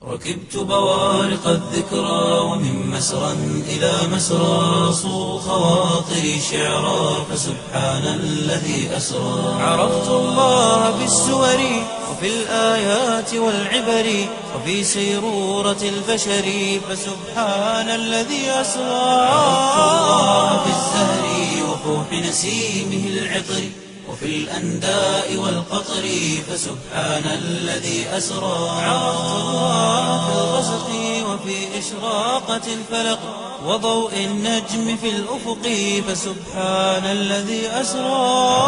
ركبت بوارق الذكرى ومن مسرى إلى مسرى صو خواطري شعرا فسبحان الذي أسرى عرفت الله بالسور وفي الآيات والعبر وفي سيرورة البشر فسبحان الذي أسرى عرفت الله بالزهر وفوح نسيمه العطر وفي الأنداء والقطر فسبحان الذي أسرى عرفت الله في الغسق وفي إشراقة الفلق وضوء النجم في الأفق فسبحان الذي أسرى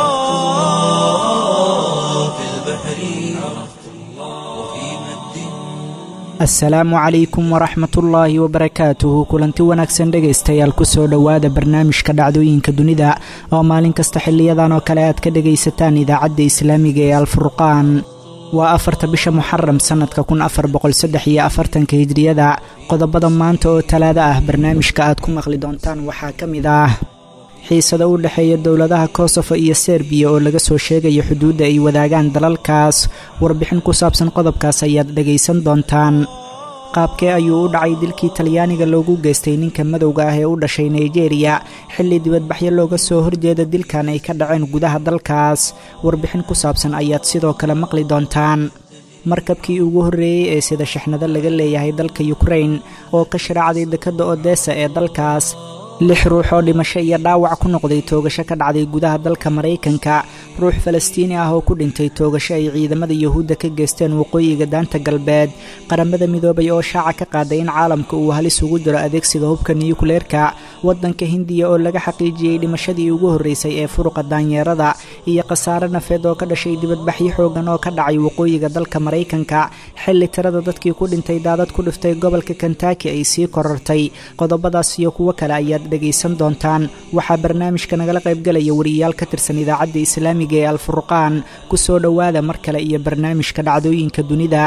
في البحر عرفت الله وفي مد asalaamu calaykum waraxmatullaahi wabarakaatuhu kulanti wanaagsan dhegaystayaal kusoo dhowaada barnaamijka dhacdooyinka dunida oo maalin kasta xiliyadan oo kale aad ka dhegaysataan idaacadda islaamiga ee alfurqaan waa afarta bisha muxaram sannadka kun afar boqolsaddex iyo afartanka hijriyada qodobada maanta oo talaada ah barnaamijka aad ku maqli doontaan waxaa ka mid ah xiisada u dhexeeya dowladaha kosofo iyo serbiya oo laga soo sheegayo xuduudda ay wadaagaan dalalkaas warbixin ku saabsan qodobkaas ayaad dhegaysan doontaan qaabkee ayuu u dhacay dilkii talyaaniga loogu geystay ninka madowga ah ee u dhashay nigeriya xilli dibadbaxyo looga soo horjeeda dilkan ay ka dhaceen gudaha dalkaas warbixin ku saabsan ayaad sidoo kale maqli doontaan markabkii ugu horreeyey ee sida shixnado laga leeyahay dalka yukrain oo ka sharaacday dekadda odesa ee dalkaas lix ruux oo dhimasho iyo dhaawac ku noqday toogasho ka dhacday gudaha dalka maraykanka ruux falastiini ah oo ku dhintay toogasho ay ciidamada yuhuudda ka geysteen waqooyiga daanta galbeed qaramada midoobay oo shaaca ka qaaday in caalamka uu halis ugu jiro adeegsiga hubka niyukleerka waddanka hindiya oo laga xaqiijiyey dhimashadii ugu horreysay ee furuqa daanyeerada iyo khasaare nafeed oo ka dhashay dibadbaxyo xoogan oo ka dhacay waqooyiga dalka maraykanka xilli tirada dadkii ku dhintay daadad ku dhiftay gobolka kentaki ay sii korortay qodobadaas iyo kuwo kale ayaad dhegaysan doontaan waxaa barnaamijka nagala qaybgalaya wariyayaal ka tirsan idaacadda islaamiga ee alfurqaan ku soo dhowaada mar kale iyo barnaamijka dhacdooyinka dunida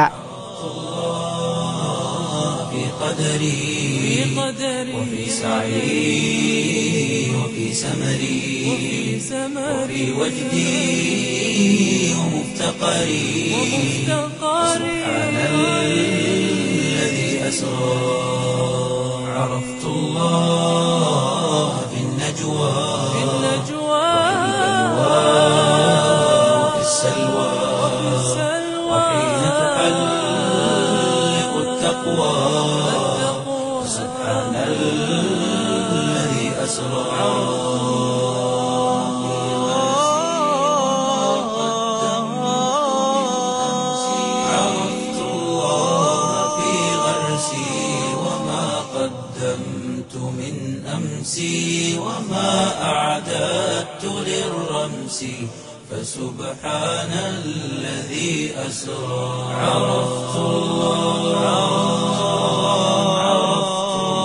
في قدري وفي سعي وفي سمري وفي وجدي ومفتقري سبحان الذي أسرى عرفت الله في النجوى وفي السلوى وحين تحلق التقوى سبحان الذي أسرى عرفت الله في غرسي وما قدمت من أمسي وما أعددت للرمس فسبحان الذي أسرى عرفت الله عرفت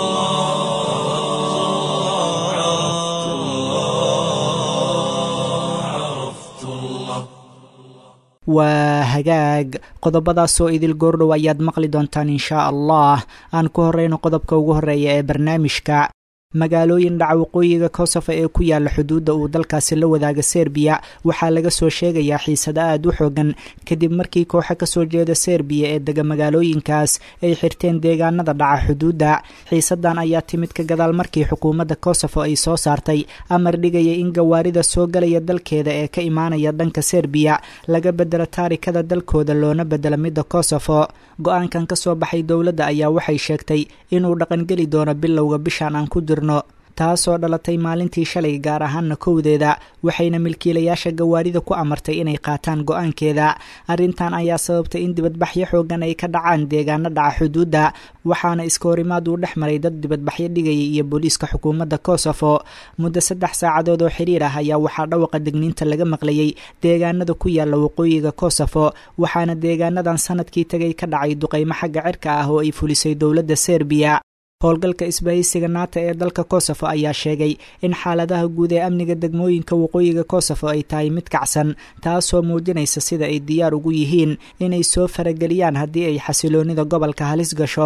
الله عرفت الله عرفت الله waa hagaag qodobadaasoo idil goordhow ayaad maqli doontaan inshaa allah aan ku horreyno qodobka ugu horreeya ee barnaamijka magaalooyin dhaca waqooyiga kosovo ee ku yaala xuduudda uu dalkaasi la wadaaga serbiya waxaa laga soo sheegayaa xiisado aad u xoogan kadib markii kooxo kasoo jeeda serbiya ee dega magaalooyinkaas ay xirteen deegaanada dhaca xuduudda xiisadan ayaa timid ka gadaal markii xukuumadda kosovo ay soo saartay amar dhigaya in gawaarida soo galaya dalkeeda ee ka imaanaya dhanka serbiya laga bedelo taarikada dalkooda loona bedelo midda kosovo go-aankan ka soo baxay dowladda ayaa waxay sheegtay inuu dhaqangeli doono bilowga bishan aan ku jirno taasoo dhalatay maalintii shalay gaar ahaana kowdeeda waxayna milkiilayaasha gawaarida ku amartay inay qaataan go-aankeeda arrintan ayaa sababtay in dibadbaxyo xoogan ay ka dhacaan deegaano dhaca xuduudda waxaana iska horimaad uu dhex maray dad dibadbaxyo dhigaya iyo booliiska xukuumadda kosovo muddo saddex saacadood oo xiriir ah ayaa waxaa dhawaqa degniinta laga maqlayay deegaanada ku yaala waqooyiga kosovo waxaana deegaanadan sanadkii tagay ka dhacay duqaymo xagga cirka ah oo ay fulisay dowladda serbiya howlgalka isbahaysiga naata ee dalka kosovo ayaa sheegay in xaaladaha guud ee amniga degmooyinka waqooyiga kosovo ay tahay mid kacsan taasoo muujinaysa sida ay diyaar ugu yihiin inay soo farageliyaan haddii ay xasiloonida gobolka halis gasho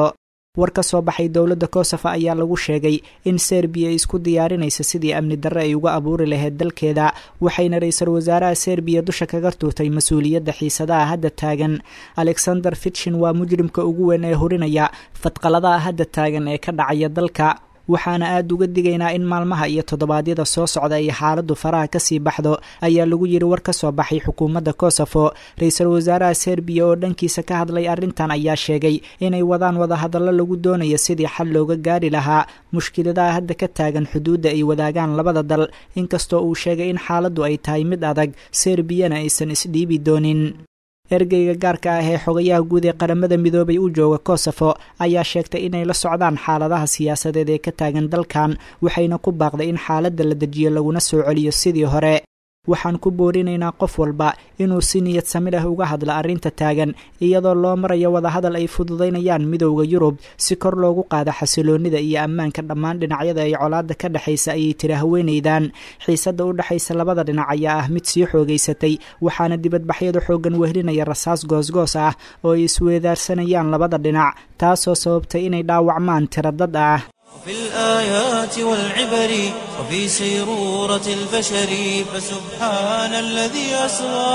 war ka soo baxay dowladda kosovo ayaa lagu sheegay in serbiya ay isku diyaarinaysa sidii amni darre ay uga abuuri lahayd dalkeeda waxayna ra-iisul wasaaraha serbiya dusha kaga tuurtay mas-uuliyadda xiisadaha hadda taagan alexander fitshin waa mujrimka ugu weyn ee hurinaya fadqaladaha hadda taagan ee ka dhacaya dalka waxaana aada uga digaynaa in maalmaha iyo toddobaadyada soo socda ay xaaladdu faraha kasii baxdo ayaa lagu yiri war ka soo baxay xukuumadda kosovo ra-iisul wasaaraha serbiya oo dhankiisa ka hadlay arrintan ayaa sheegay inay wadaan wadahadallo lagu doonayo sidii xal looga gaari lahaa mushkiladaha hadda ka taagan xuduudda ay wadaagaan labada dal inkastoo uu sheegay in xaaladdu ay tahay mid adag serbiyana aysan isdhiibi doonin ergeyga gaarka ah ee xogayaha guud ee qaramada midoobay u jooga kosovo ayaa sheegtay inay la socdaan xaaladaha siyaasadeed ee ka taagan dalkan waxayna ku baaqday in xaaladda la dejiyo laguna soo celiyo sidii hore waxaan ku boorinaynaa qof walba inuu si niyad sami leh uga hadla arrinta taagan iyadoo loo marayo wadahadal ay fududaynayaan midowda yurub si kor loogu qaado xasiloonnida iyo ammaanka dhammaan dhinacyada ay colaadda ka dhexaysa ayay tiri haweenaydan xiisadda u dhexaysa labada dhinac ayaa ah mid sii xoogaysatay waxaana dibadbaxyadu xooggan wehlinaya rasaas goosgoos ah oo ay isweedaarsanayaan labada dhinac taasoo sababtay inay dhaawacmaan tiro dad ah وفي الآيات والعبر وفي سيرورة البشر فسبحان الذي أسرى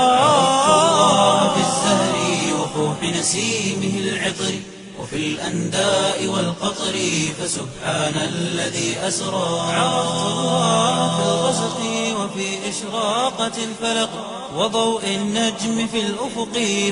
الله في الزهر وفوح نسيمه العطر وفي الأنداء والقطر فسبحان الذي أسرى عرفت الله في الغسق وفي إشراقة الفلق وضوء النجم في الأفق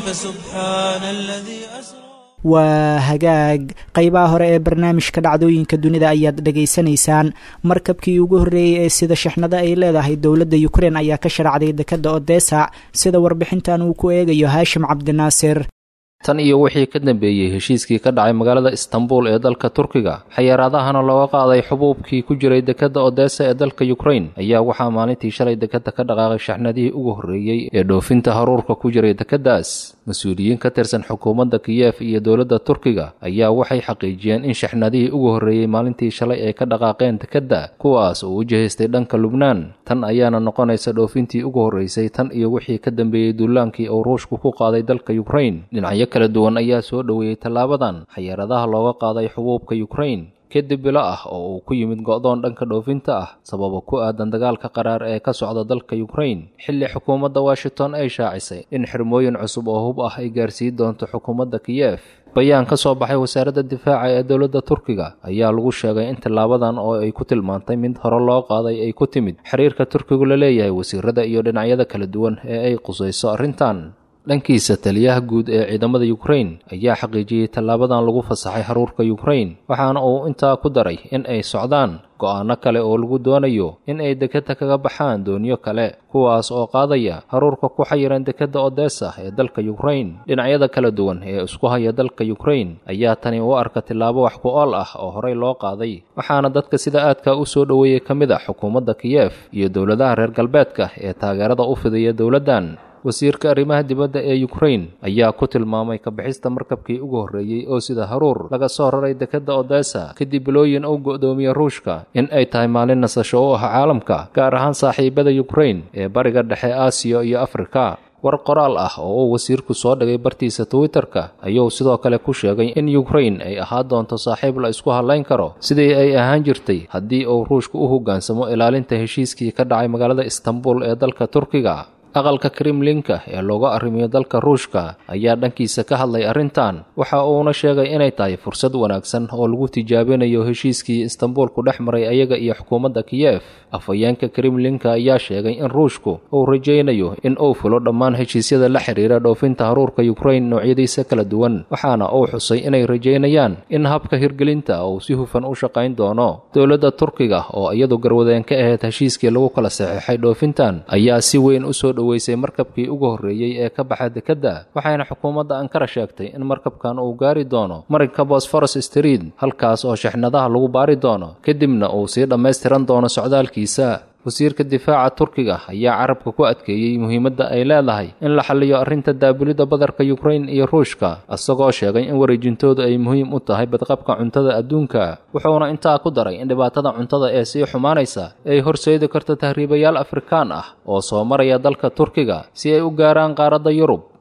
فسبحان الذي أسرى waa hagaag qeybaha hore ee barnaamijka dhacdooyinka dunida ayaad dhegaysanaysaan markabkii ugu horreeyey ee sida shixnado ay leedahay dowladda ukrein ayaa ka sharacday dekadda odesa sida warbixintan uu ku eegayo haashim cabdinaasir tan iyo wixii ka dambeeyey heshiiskii ka dhacay magaalada istanbul ee dalka turkiga xayaaraadahana looga qaaday xubuubkii ku jiray dekadda odesa ee dalka ukrain ayaa waxaa maalintii shalay dekadda ka dhaqaaqay shaxnadihii ugu horreeyey ee dhoofinta haruurka ku jiray dekeddaas mas-uuliyiin ka tirsan xukuumadda kiyef iyo dowladda turkiga ayaa waxay xaqiijiyeen in shaxnadihii ugu horreeyey maalintii shalay ay ka dhaqaaqeen dekedda kuwaas oo u jihaystay dhanka lubnaan tan ayaana noqonaysa dhoofintii ugu horreysay tan iyo wixii ka dambeeyey duulaankii uu ruushku ku qaaday dalka ukrain dhinacyo kala duwan ayaa soo dhoweeyey tallaabadan xayaaradaha looga qaaday xubuubka ukrain kadib bilo ah oo uu ku yimid go'doon dhanka dhoofinta ah sababa ku aadan dagaalka qaraar ee ka socda dalka ukrain xilli xukuumadda washington ay shaacisay in xirmooyin cusub oo hub ah ay gaarsiin doonto xukuumadda kiyef bayaan ka soo baxay wasaaradda difaaca ee dowladda turkiga ayaa lagu sheegay in tallaabadan oo ay ku tilmaantay mid hore loo qaaday ay ku timid xiriirka turkigu la leeyahay wasiirada iyo dhinacyada kala duwan ee ay qusayso arrintan dhankiisa taliyaha guud ee ciidamada ukrain ayaa xaqiijiyey tallaabadan lagu fasaxay haruurka ukrain waxaana uu intaa ku daray in ay socdaan go'aano kale oo lagu doonayo in ay dekadda kaga baxaan doonyo kale kuwaas oo qaadaya haruurka ku xayiran dekedda odesa ee dalka ukrain dhinacyada kala duwan ee isku haya dalka ukrain ayaa tani u arka tillaabo wax ku ool ah oo horey loo qaaday waxaana dadka sida aadka u soo dhoweeyey ka mid a xukuumadda kiyef iyo dowladaha reer galbeedka ee taageerada u fidaya dowladdan wasiirka arrimaha dibadda ee ukrain ayaa ku tilmaamay kabixista markabkii ugu horreeyey oo sida haruur laga soo raray dekedda odesa kadib bilooyin uu go'doomiye ruushka in ay tahay maalin nasasho u ah caalamka gaar ahaan saaxiibada ukrain ee bariga dhexe aasiya iyo afrika war qoraal ah oo uu wasiirku soo dhigay bartiisa twitterka ayuu sidoo kale ku sheegay in ukrain ay ahaan doonto saaxiib la isku hadlayn karo sidii ay ahaan jirtay haddii uu ruushku u hoggaansamo ilaalinta heshiiskii ka dhacay magaalada istanbul ee dalka turkiga aqalka kremlinka ee looga arrimiyo dalka ruushka ayaa dhankiisa ka hadlay arrintan waxa uuna sheegay inay tahay fursad wanaagsan oo lagu tijaabinayo heshiiskii istanbul ku dhex maray ayaga iyo xukuumadda kiyef afhayeenka kremlinka ayaa sheegay in ruushku uu rajaynayo in uu fulo dhammaan heshiisyada la xiriira dhoofinta haruurka ukrain noocyadiisa kala duwan waxaana uu xusay inay rajaynayaan in habka hirgelinta uu si hufan u shaqayn doono dowladda turkiga oo iyadu garwadeen ka ahayd heshiiskii lagu kala saxeexay dhoofintan ayaa si weyn usoo weysay markabkii ugu horreeyey ee ka baxa dekedda waxayna xukuumadda ankara sheegtay in markabkan uu gaari doono marinka bosforos street halkaas oo shixnadaha lagu baari doono kadibna uu sii dhammaystiran doono socdaalkiisa wasiirka difaaca turkiga ayaa carabka ku adkeeyey muhiimadda ay leedahay in la xalliyo arrinta daabulidda badarka yukrain iyo ruushka isagoo sheegay in wareejintoodu ay muhiim u tahay badqabka cuntada adduunka wuxuuna intaa ku daray in dhibaatada cuntada ee sii xumaanaysa ay horseedi karto tahriibayaal afrikaan ah oo soo maraya dalka turkiga si ay u gaaraan qaaradda yurub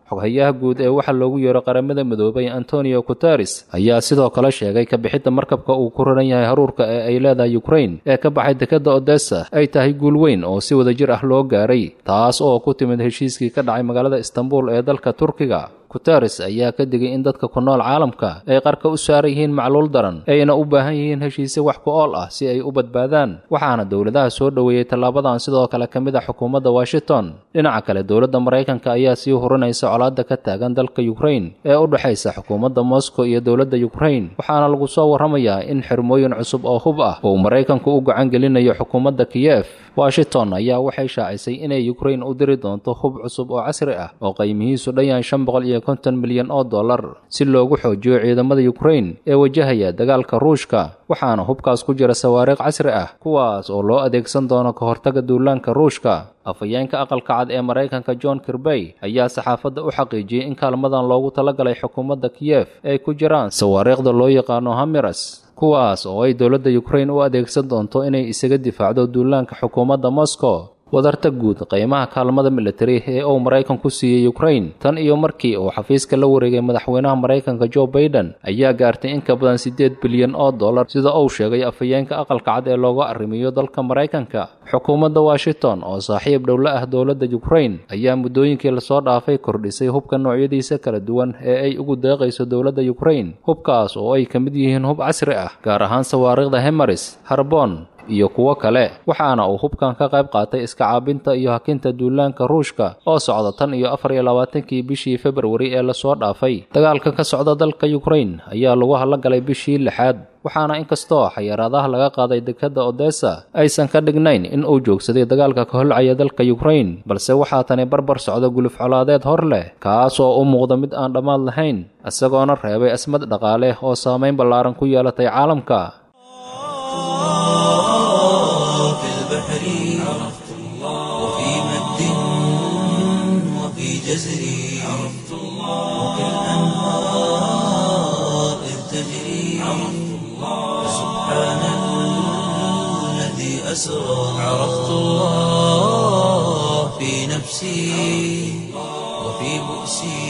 xoghayaha guud ee waxa loogu yeero qaramada midoobay antonio guteres ayaa sidoo kale sheegay kabixidda markabka uu ku raran yahay haruurka ee ay leedahay ukrain ee ka baxay dekedda odessa ay tahay guul weyn oo si wadajir ah loo gaaray taas oo ku timid heshiiskii ka dhacay magaalada istanbul ee dalka turkiga guteres ayaa ka digay in dadka ku nool caalamka ay qarka u saaran yihiin macluul daran ayna u baahan yihiin heshiisyo wax ku ool ah si ay u badbaadaan waxaana dowladaha soo dhoweeyey tallaabadan sidoo kale ka mid a xukuumadda washington dhinaca kale dowladda maraykanka ayaa sii hurinaysa colaadda ka taagan dalka ukrain ee u dhexaysa xukuumadda moscow iyo dowladda ukrain waxaana lagu soo warramayaa in xirmooyin cusub oo hub ah uu maraykanku u gacan gelinayo xukuumadda kiyef washington ayaa waxay shaacisay inay ukrain u diri doonto hub cusub oo casri ah oo qiimihiisu dhan yahay shan boqol iyo konton milyan oo dollar si loogu xoojiyo ciidamada ukrain ee wajahaya dagaalka ruushka waxaana hubkaas ku jira sawaariikh casri ah kuwaas oo loo adeegsan doono ka hortaga duulaanka ruushka afhayeenka aqalka cad ee maraykanka john kirbey ayaa saxaafadda u xaqiijiyey in kaalmadan loogu talagalay xukuumadda kiyef ay ku jiraan sawaariikhda loo yaqaano hamiras kuwaas oo ay dowladda ukrain u adeegsan doonto inay isaga difaacdo duulaanka xukuumadda moscow wadarta guud qiimaha kaalmada militari ee uu maraykanku siiyey ukrain tan iyo markii uu xafiiska la wareegay madaxweynaha maraykanka joe baiden ayaa gaartay in ka badan siddeed bilyan oo dollar sida uu sheegay afhayeenka aqalka cad ee looga arrimiyo dalka maraykanka xukuumadda washington oo saaxiib dhowla ah dowladda ukrain ayaa muddooyinkii lasoo dhaafay kordhisay hubka noocyadiisa kala duwan ee ay ugu deeqayso dowladda ukrain hubkaas oo ay ka mid yihiin hub casri ah gaar ahaan sawaariikhda hemaris harbon iyo kuwo kale waxaana uu hubkan ka qayb qaatay iska caabinta iyo hakinta duulaanka ruushka oo socda tan iyo afar iyo labaatankii bishii februari ee lasoo dhaafay dagaalka ka socda dalka ukrain ayaa lagu hallagalay bishii lixaad waxaana inkastoo xayiraadaha laga qaaday dekedda odessa aysan ka dhignayn in uu joogsaday dagaalka ka holcaya dalka ukrain balse waxaa tani barbar socda guluf colaadeed hor leh kaas oo u muuqda mid aan dhammaad lahayn isagoona reebay asmad dhaqaale oo saamayn ballaaran ku yeelatay caalamka في البحر عرفت الله وفي مد وفي جزر عرفت الله وفي الأنهار إذ تجري عرفت الله سبحان الذي أسرى عرفت الله في نفسي وفي بؤسي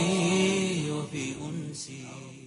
وفي أنسي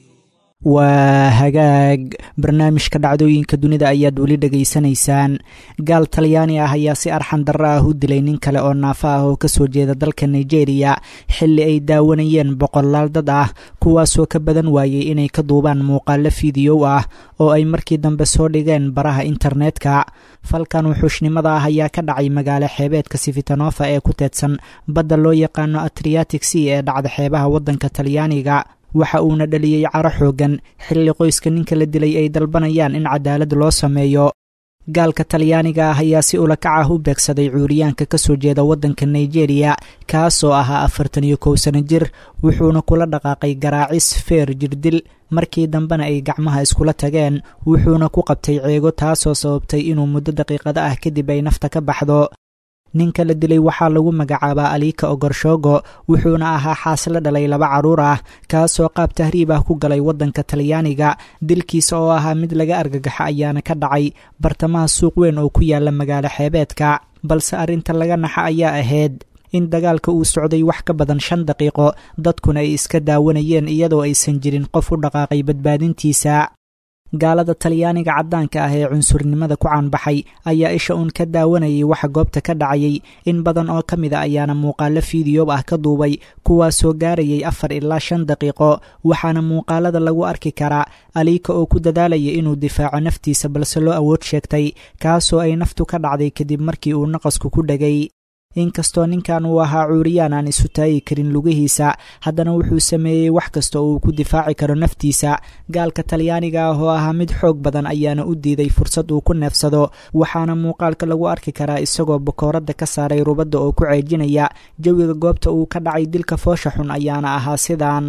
waa hagaag barnaamijka dhacdooyinka dunida ayaad weli dhegaysanaysaan gaal talyaani ah ayaa si arxan darro ah u dilay nin kale oo naafo ah oo kasoo jeeda dalka nigeria xilli ay daawanayeen boqolaal dad ah kuwaasoo ka badan waayey inay ka duubaan muuqaalo fiidiyow ah oo ay markii dambe soo dhigeen baraha internetka falkan wuxuushnimada ah ayaa ka dhacay magaalo xeebeedka sifitanofa ee ku teedsan badda loo yaqaano atriatic sea ee dhacda xeebaha waddanka talyaaniga waxa uuna dhaliyey caro xoogan xilli qoyska ninka la dilay ay dalbanayaan in cadaalad loo sameeyo gaalka talyaaniga ah ayaa si ulakac ah u beegsaday cuuriyaanka ka soo jeeda waddanka nigeria kaasoo ahaa afartan iyo kow sano jir wuxuuna kula dhaqaaqay garaacis feer jirdil markii dambena ay gacmaha iskula tageen wuxuuna ku qabtay ceego taasoo sababtay inuu muddo daqiiqada ah kadib ay nafta ka baxdo ninka la dilay waxaa lagu magacaabaa aliika ogorshogo wuxuuna ahaa xaasla dhalay laba carruur ah kaasoo qaab tahriib ah ku galay waddanka talyaaniga dilkiisa oo ahaa mid laga argagaxo ayaana ka dhacay bartamaha suuq weyn oo ku yaala magaalo xeebeedka balse arrinta laga naxa ayaa ahayd in dagaalka uu socday wax ka badan shan daqiiqo dadkuna ay iska daawanayeen iyadoo aysan jirin qof u dhaqaaqay badbaadintiisa gaalada talyaaniga caddaanka ah ee cunsurnimada ku caanbaxay ayaa isha uun ka daawanayay waxa goobta ka dhacayay in badan oo ka mid a ayaana muuqaalo fiidiyob ah ka duubay kuwaasoo gaarayay afar ilaa shan daqiiqo waxaana muuqaalada lagu arki karaa aliika oo ku dadaalaya inuu difaaco naftiisa balse loo awood sheegtay kaasoo ay naftu ka dhacday kadib markii uu naqasku ku dhegay inkastoo ninkan uu ahaa cuuriyaan aan isu taagi karin lugihiisa haddana wuxuu sameeyey wax kasta oo uu ku difaaci karo naftiisa gaalka talyaaniga ah oo ahaa mid xoog badan ayaana u diiday fursad uu ku neefsado waxaana muuqaalka lagu arki karaa isagoo bakooradda ka saaray rubadda oo ku ceejinaya jawiga goobta uu ka dhacay dilka foosha xun ayaana ahaa sidaan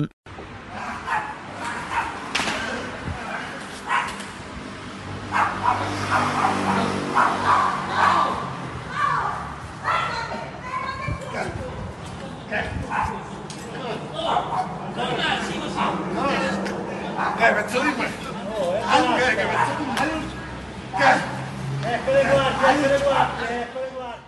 Eh, ma te lo dico. Anche che ma te lo dico.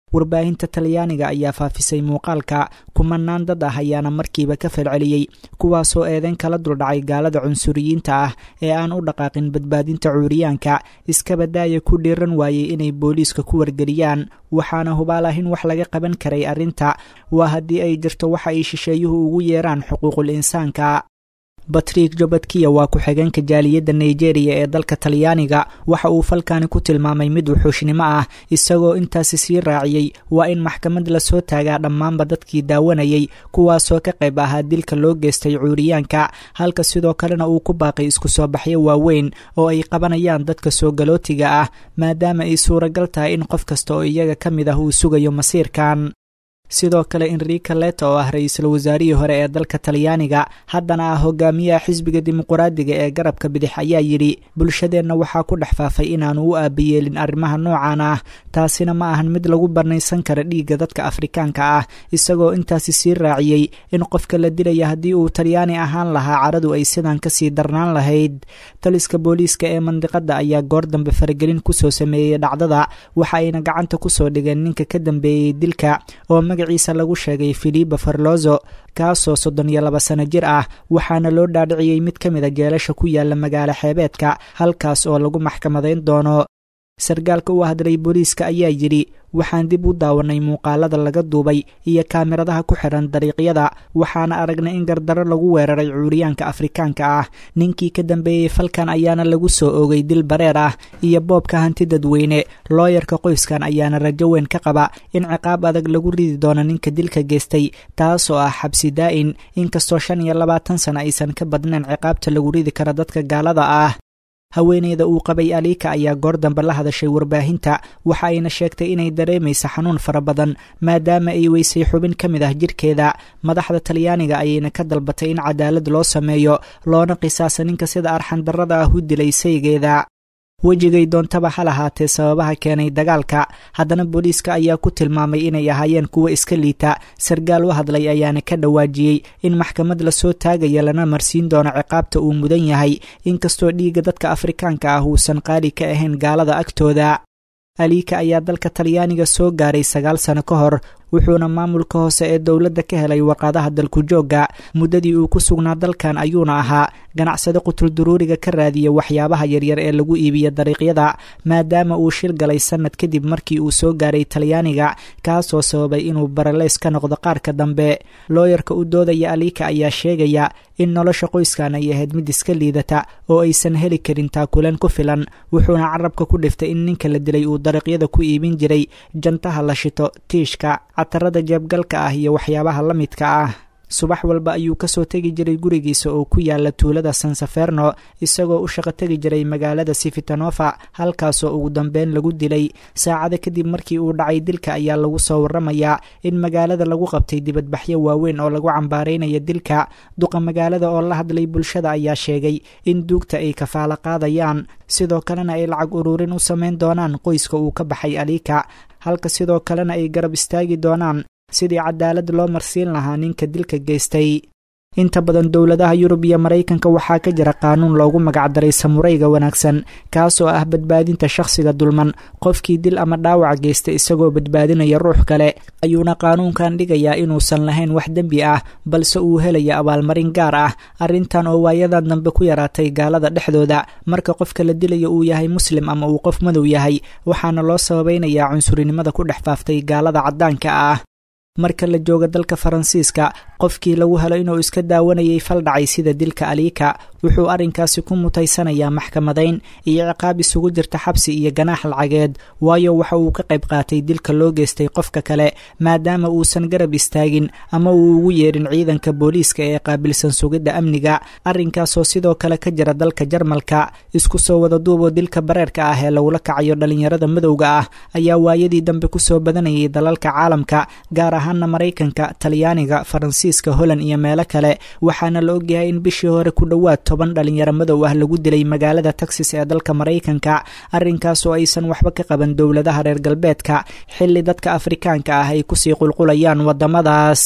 warbaahinta talyaaniga ayaa faafisay muuqaalka kumanaan dad ah ayaana markiiba ka falceliyey kuwaasoo eedeyn kala duldhacay gaalada cunsuriyiinta ah ee aan u dhaqaaqin badbaadinta cuuriyaanka iskabadaaya ku dhiiran waayey inay booliiska ku wargeliyaan waxaana hubaal ah in wax laga qaban karay arrinta waa haddii ay jirto waxa ay shisheeyuhu ugu yeeraan xuquuqul insaanka batrik jobadkiya waa ku-xigeenka jaaliyadda nigeria ee dalka talyaaniga waxa uu falkani ku tilmaamay mid wuxuushnimo ah isagoo intaasi sii raaciyey waa in maxkamad lasoo taagaa dhammaanba dadkii daawanayay kuwaasoo ka qayb ahaa dilka loo geystay cuuriyaanka halka sidoo kalena uu ku baaqay isku soo baxyo waaweyn oo ay qabanayaan dadka soo galootiga ah maadaama ay suuragal tahay in qof kasta oo iyaga ka mid ah uu sugayo masiirkan sidoo kale enrica leta oo ah ra-iisul wasaarihii hore ee dalka talyaaniga haddana ah hogaamiyaha xisbiga dimuquraadiga ee garabka bidix ayaa yidhi bulshadeenna waxaa ku dhex faafay inaanu u aabayeelin arrimaha noocan ah taasina ma ahan mid lagu banaysan kara dhiigga dadka afrikaanka ah isagoo intaasi sii raaciyey in qofka la dilaya haddii uu talyaani ahaan lahaa caradu ay sidan kasii darnaan lahayd taliska booliiska ee mandiqada ayaa goor dambe faragelin kusoo sameeyey dhacdada waxa ayna gacanta kusoo dhigeen ninka ka dambeeyey dilka oo magaciisa lagu sheegay filiba farlozo kaasoo soddon iyo laba sano jir ah waxaana loo dhaadhiciyey mid ka mid a jeelasha ku yaala magaalo xeebeedka halkaas oo lagu maxkamadayn doono sargaalka u hadlay booliiska ayaa yidhi waxaan dib u daawanay muuqaalada laga duubay iyo kaamiradaha ku xidhan dariiqyada waxaana aragnay in gardarro lagu weeraray cuuriyaanka afrikaanka ah ninkii ka dambeeyey falkan ayaana lagu soo oogay dil bareer ah iyo boobka hanti dadweyne looyarka qoyskan ayaana rajo weyn ka qaba in ciqaab adag lagu ridi doono ninka dilka geystay taasoo ah xabsi daa'in inkastoo shan iyo labaatan sano aysan ka badnayn ciqaabta lagu ridi kara dadka gaalada ah haweeneyda uu qabay aliika ayaa goor dambe la hadashay warbaahinta waxa ayna sheegtay inay dareemaysa xanuun fara badan maadaama ay weysay xubin ka mid ah jirkeeda madaxda talyaaniga ayayna ka dalbatay in cadaalad loo sameeyo loona qisaasa ninka sida arxandarrada ah u dilay saygeeda wejigay doontaba ha lahaatee sababaha keenay dagaalka haddana booliiska ayaa ku tilmaamay inay ahaayeen kuwo iska liita sargaal u hadlay ayaana ka dhawaajiyey in maxkamad lasoo taagaya lana marsiin doono ciqaabta uu mudan yahay inkastoo dhiigga dadka afrikaanka ah uusan qaali ka ahayn gaalada agtooda aliika ayaa dalka talyaaniga soo gaaray sagaal sano ka hor wuxuuna maamulka hoose ee dowladda ka helay warqadaha dalku joogga muddadii uu ku sugnaa dalkan ayuuna ahaa ganacsade qutulduruuriga ka raadiya waxyaabaha yaryar ee lagu iibiya dariiqyada maadaama uu shil galay sannad kadib markii uu soo gaaray talyaaniga kaasoo sababay inuu baraleys ka noqdo qaarka dambe looyarka u doodaya aliika ayaa sheegaya in nolosha qoyskan ay ahayd mid iska liidata oo aysan heli karin taakuleen ku filan wuxuuna carabka ku dhiftay in ninka la dilay uu dariiqyada ku iibin jiray jantaha la shito tiishka catarada jeebgalka ah iyo waxyaabaha la midka ah subax walba ayuu kasoo tegi jiray gurigiisa oo ku yaala tuulada sansaferno isagoo u shaqo tegi jiray magaalada sifitanofa halkaasoo ugu dambeyn lagu dilay saacado kadib markii uu dhacay dilka ayaa lagu soo waramayaa in magaalada lagu qabtay dibadbaxyo waaweyn oo lagu cambaaraynaya dilka duqa magaalada oo la hadlay bulshada ayaa sheegay in duugta ay kafaalo qaadayaan sidoo kalena ay lacag ururin u samayn doonaan qoyska uu ka baxay aliika halka sidoo kalena ay garab istaagi doonaan sidii cadaalad loo marsiin lahaa ninka dilka geystay inta badan dowladaha yurub iyo maraykanka waxaa ka jira qaanuun loogu magacdaray samurayga wanaagsan kaasoo ah badbaadinta shakhsiga dulman qofkii dil ama dhaawac geysta isagoo badbaadinaya ruux kale ayuuna qaanuunkan dhigayaa inuusan lahayn wax dembi ah balse uu helaya abaalmarin gaar ah arrintan oo waayadan dambe ku yaraatay gaalada dhexdooda marka qofka la dilaya uu yahay muslim ama uu qof madow yahay waxaana loo sababaynayaa cunsurinimada ku dhex faaftay gaalada caddaanka ah marka la jooga dalka faransiiska qofkii lagu helo inuu iska daawanayay fal dhacay sida dilka aliika wuxuu arrinkaasi ku mutaysanayaa maxkamadayn iyo ciqaab isugu jirta xabsi iyo ganaax lacageed waayo waxa uu ka qayb qaatay dilka loo geystay qofka kale maadaama uusan garab istaagin ama uu ugu yeedhin ciidanka booliiska ee qaabilsan sugidda amniga arrinkaasoo sidoo kale ka jira dalka jarmalka isku soo wada duuboo dilka bareerka ah ee lagula kacayo dhallinyarada madowga ah ayaa waayadii dambe kusoo badanayay dalalka caalamka gaar ahaana maraykanka talyaaniga faransiiska holand iyo meelo kale waxaana la ogyahay in bishii hore ku dhowaad toban dhalinyaro madow ah lagu dilay magaalada texas ee dalka maraykanka arrinkaasoo aysan waxba ka qaban dowladaha reer galbeedka xilli dadka afrikaanka ah ay kusii qulqulayaan waddamadaas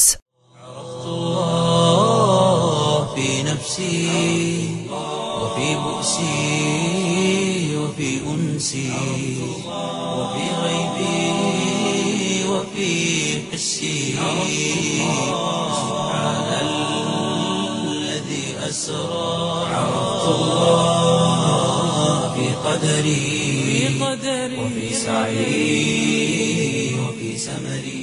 وفي حسي سبحان الذي أسرى عرفت الله في قدري وفي سعي وفي سمري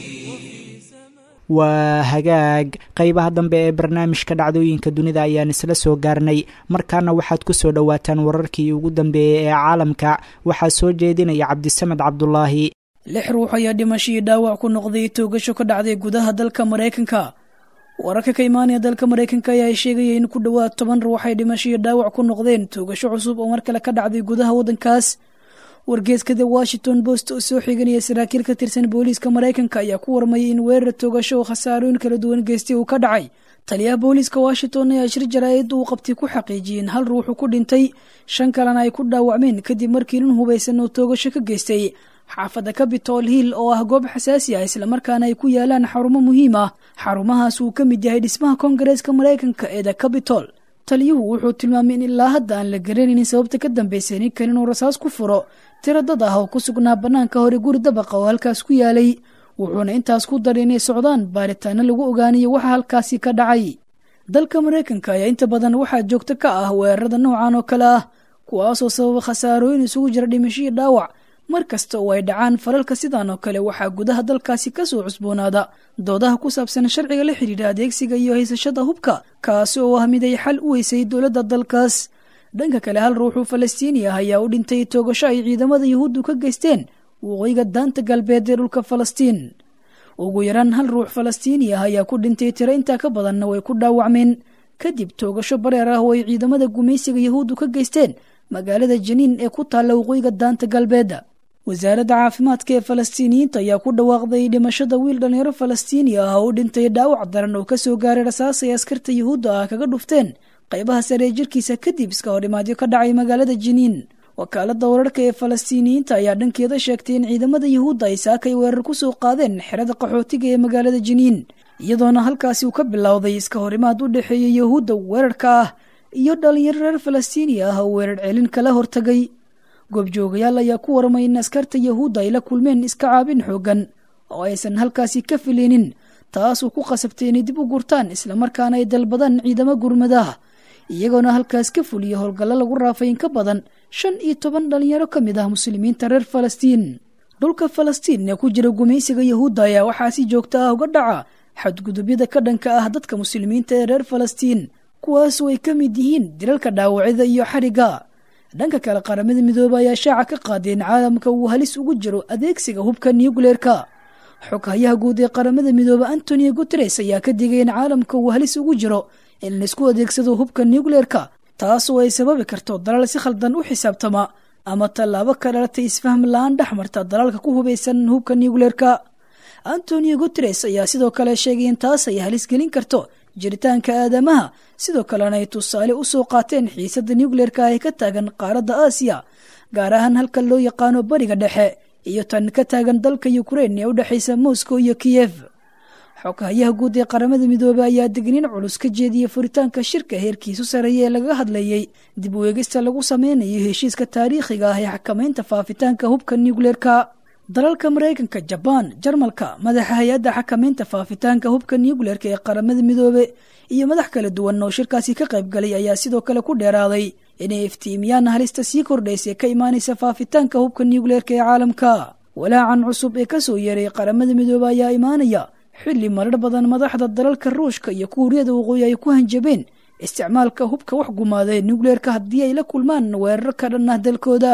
waa hagaag qeybaha dambe ee barnaamijka dhacdooyinka dunida ayaan isla soo gaarnay markaana waxaad ku soo dhowaataan wararkii ugu dambeeyey ee caalamka waxaa soo jeedinaya cabdisamed cabdulaahi lix ruux ayaa dhimashadii dhaawac ku noqday toogasho ka dhacday gudaha dalka maraykanka wararka ka imaanaya dalka maraykanka ayaa sheegaya in ku dhowaad toban ruux ay dhimashadii dhaawac ku noqdeen toogasho cusub oo mar kale ka dhacday gudaha waddankaas wargeeska the washington post oo soo xiganaya saraakiil ka tirsan booliiska maraykanka ayaa ku warmayay in weerar toogasho oo khasaarooyin kala duwan geystay uu ka dhacay taliyaha booliiska washington ayaa shir jaraa'id uu qabtay ku xaqiijiyey in hal ruuxu ku dhintay shan kalena ay ku dhaawacmeen kadib markii nin hubaysan oo toogasho ka geystay xaafadda capitol hill oo ah goob xasaasi ah islamarkaana ay ku yaalaan xarumo muhiim ah xarumahaas uu ka mid yahay dhismaha koongareeska maraykanka ee the capitol taliyuhu wuxuu tilmaamay in ilaa hadda aan la garanaynin sababta ka dambaysay ninkan inuu rasaas ku furo tiro dad ah oo ku sugnaa bannaanka hore guri dabaqa oo halkaas ku yaalay wuxuuna intaas ku daray inay socdaan baaritaano lagu ogaanayo waxa halkaasi ka dhacay dalka maraykanka ayaa inta badan waxaa joogto ka ah weerarada noocan oo kale ah kuwaasoo sababa khasaarooyin isugu jira dhimashadii dhaawac mar kasta oo ay dhacaan falalka sidan oo kale waxaa gudaha dalkaasi kasoo cusboonaada doodaha ku saabsan sharciga la xidhiidha adeegsiga iyo haysashada hubka kaasi oo ah mid ay xal u weysay dowladda dalkaas dhanka kale hal ruuxuu falastiini ah ayaa u dhintay toogasho ay ciidamada yuhuuddu ka geysteen waqooyiga daanta galbeed ee dhulka falastiin ugu yaraan hal ruux falastiini ah ayaa ku dhintay tiro intaa ka badanna way ku dhaawacmeen kadib toogasho bareer ah oo ay ciidamada gumaysiga yuhuuddu ka geysteen magaalada janiin ee ku taalla waqooyiga daanta galbeedda wasaaradda caafimaadka ee falastiiniyiinta ayaa ku dhawaaqday dhimashada wiil dhallinyaro falastiini ah oo u dhintay dhaawac daran oo kasoo gaaray rasaas ay askarta yuhuudda ah kaga dhufteen qaybaha sare ee jirkiisa kadib iska horimaadyo ka dhacay magaalada jiniin wakaaladda wararka ee falastiiniyiinta ayaa dhankeeda sheegtay in ciidamada yuhuudda ay saakay weerar ku soo qaadeen xerada qaxootiga ee magaalada jiniin iyadoona halkaasi uu ka bilowday iska horimaad u dhexeeya yuhuudda weerarka ah iyo dhallinyaro reer falastiini ah oo weerar celin kala hortagay goobjoogayaal ayaa ku warmay in askarta yuhuudda ay la kulmeen iska caabin xooggan oo aysan halkaasi ka filinin taasuu ku qasabtay inay dib u gurtaan islamarkaana ay dalbadaan ciidamo gurmadaha iyagoona halkaas ka fuliya howlgallo lagu raafay in ka badan shan iyo toban dhalinyaro ka mid ah muslimiinta reer falastiin dhulka falastiin ee ku jira gumaysiga yuhuudda ayaa waxaa si joogto ah uga dhaca xadgudubyada ka dhanka ah dadka muslimiinta ee reer falastiin kuwaasoo ay ka mid yihiin dilalka dhaawacida iyo xarigga dhanka kale qaramada midoobe ayaa shaaca ka qaaday in caalamka uu halis ugu jiro adeegsiga hubka nucleerka xoghayaha guud ee qaramada midoobe antonio guteres ayaa ka digay in caalamka uu halis ugu jiro in laisku adeegsado hubka nucleerka taasoo ay sababi karto dalal si khaldan u xisaabtama ama tallaabo ka dhalatay isfahm la-aan dhex marta dalalka ku hubaysan hubka nucleerka antonio guteres ayaa sidoo kale sheegay in taas ay halis gelin karto jiritaanka aadamaha sidoo kalena ay tusaale u soo qaateen xiisadda nucleerka ee ka taagan qaaradda aasiya gaar ahaan halka loo yaqaano bariga dhexe iyo tan ka taagan dalka ukrein ee u dhexaysa moscow iyo kiyef xoghayaha guud ee qaramada midoobey ayaa degniin culus ka jeediyey furitaanka shirka heerkiisu sareeya ee lagaga hadlayey dib u eegista lagu sameynayo heshiiska taariikhiga ah ee xakamaynta faafitaanka hubka nucleerka dalalka maraykanka jabaan jarmalka madaxa hay-adda xakamaynta faafitaanka hubka nucleerka ee qaramada midoobe iyo madax kala duwan oo shirkaasi ka qayb galay ayaa sidoo kale ku dheeraaday inay iftiimiyaan halista sii kordhaysa ka imaanaysa faafitaanka hubka nucleerka ee caalamka walaacan cusub ee kasoo yeeray qaramada midoobe ayaa imaanaya xilli marar badan madaxda dalalka ruushka iyo kuuriyada waqooyi ay ku hanjabeen isticmaalka hubka wax gumaadee nucleerka haddii ay la kulmaan weerar ka dhan ah dalkooda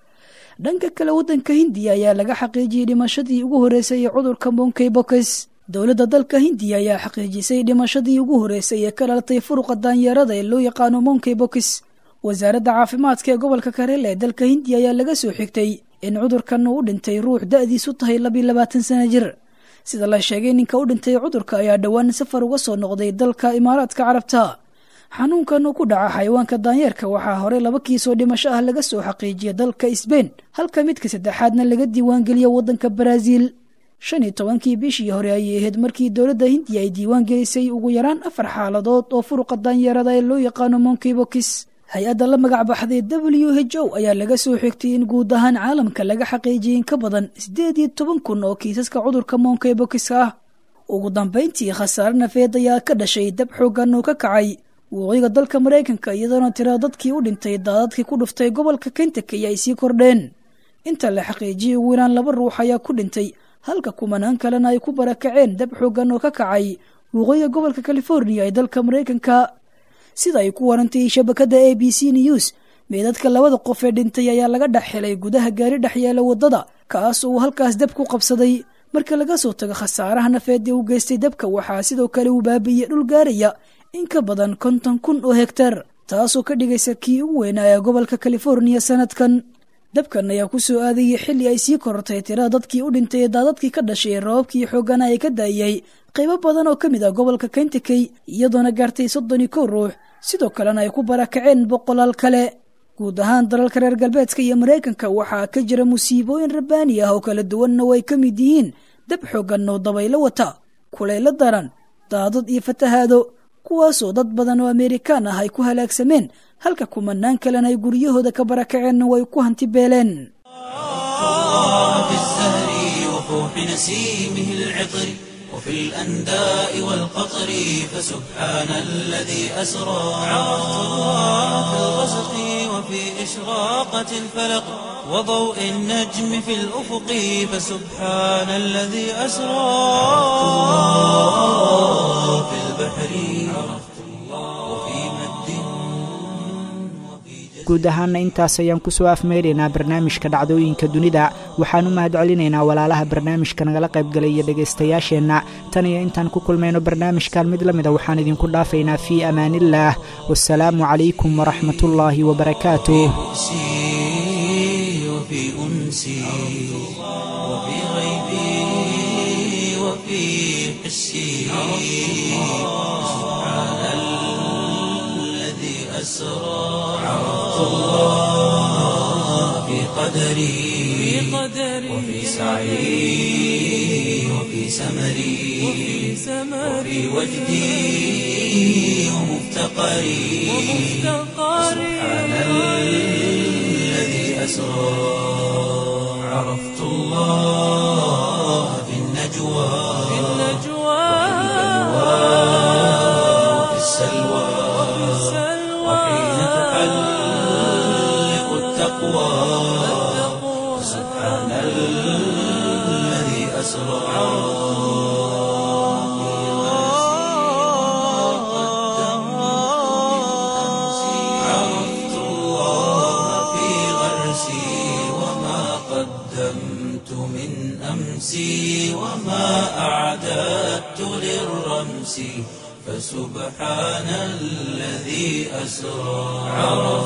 dhanka kale waddanka hindiya ayaa laga xaqiijiyey dhimashadii ugu horreysay ee cudurka monkey bokes dowladda dalka hindiya ayaa xaqiijisay dhimashadii ugu horreysay ee ka dhalatay furuqa daanyeerada ee loo yaqaano monkey bokes wasaaradda caafimaadka ee gobolka karele ee dalka hindiya ayaa laga soo xigtay in cudurkan uu u dhintay ruux da-diisu tahay labiyo labaatan sana jir sida la sheegay ninka u dhintay cudurka ayaa dhowaan safar uga soo noqday dalka imaaraadka carabta xanuunkan uu ku dhaca xayawaanka daanyeerka waxaa horey laba kiisoo dhimasho ah laga soo xaqiijiyay dalka sbein halka midka saddexaadna laga diiwaangeliya waddanka baraaziil shan iyo tobankii bishii hore ayay ahayd markii dowladda hindiya ay diiwaan gelisay ugu yaraan afar xaaladood oo furuqa daanyeerada ee loo yaqaano monkey bokis hay-adda la magac baxday w h o ayaa laga soo xigtay in guud ahaan caalamka laga xaqiijiyay in ka badan siddeed iyo toban kun oo kiisaska cudurka monkeybokiska ah ugu dambayntii khasaare nafeed ayaa ka dhashay dab xoogan oo ka kacay waqooyiga dalka maraykanka iyadoona tira dadkii u dhintay daadadkii ku dhuftay gobolka kentucky ay sii kordheen inta la xaqiijiyay ugu yaraan laba ruux ayaa ku dhintay halka kumanaan kalena ay ku barakaceen dab xoogan oo ka kacay waqooyiga gobolka californiya ee dalka maraykanka sida ay ku warantay shabakadda a b c news meedadka labada qof ee dhintay ayaa laga dhex helay gudaha gaari dhex yeela waddada kaas oo uu halkaas dab ku qabsaday marka laga soo tago khasaaraha nafeed ee u geystay dabka waxaa sidoo kale uu baabi'iyey dhul gaaraya in ka badan konton kun oo hegtar taasoo ka dhigaysa kii ugu weynaa ee gobolka californiya sanadkan dabkan ayaa ku soo aadayay xilli ay sii korortay tirada dadkii u dhintay ee daadadkii ka dhashay roobabkii xoogana ay ka daayay qaybo badan oo ka mid ah gobolka kentucky iyadoona gaartay soddon iyo kow ruux sidoo kalena ay ku barakaceen boqolaal kale guud ahaan dalalka reer galbeedka iyo maraykanka waxaa ka jira musiibooyin rabbaani ah oo kala duwanna oo ay ka mid yihiin dab xoogan oo dabaylo wata kulaylo daran daadad iyo fatahaado kuwaasoo dad badan oo amerikaan ah ay ku halaagsameen halka kumanaan kalena ay guryahooda ka barakaceenna way ku hanti beeleen في الزهر وفوح نسيمه العطر وفي الأنداء والقطر فسبحان الذي أسرى في الغسق وفي إشراقة الفلق وضوء النجم في الأفق فسبحان الذي أسرى في البحر وفي مد وفي جزر guud ahaana intaas ayaan kusoo afmeynaynaa barnaamijka dhacdooyinka dunida waxaan u mahad celinaynaa walaalaha barnaamijka nagala qaybgalay iyo dhegaystayaasheenna tan iyo intaan ku kulmayno barnaamijkan mid la mida waxaan idinku dhaafaynaa fii amaaniillaah wasalaamu calaykum waraxmatullaahi wabarakaatuh نفسي وفي أنسي وفي غيبي وفي حسي سبحان الذي أسرى عرفت الله في قدري وفي سعي وفي سمري وفي وجدي ومفتقري سبحان الذي أسرى عرفت الله في النجوى وفي السلوى وحين تحلق التقوى سبحان الذي أسرى عرفت الله في غرسي وما قدمت من أمسي وما أعددت للرمس فسبحان الذي أسرى عرفت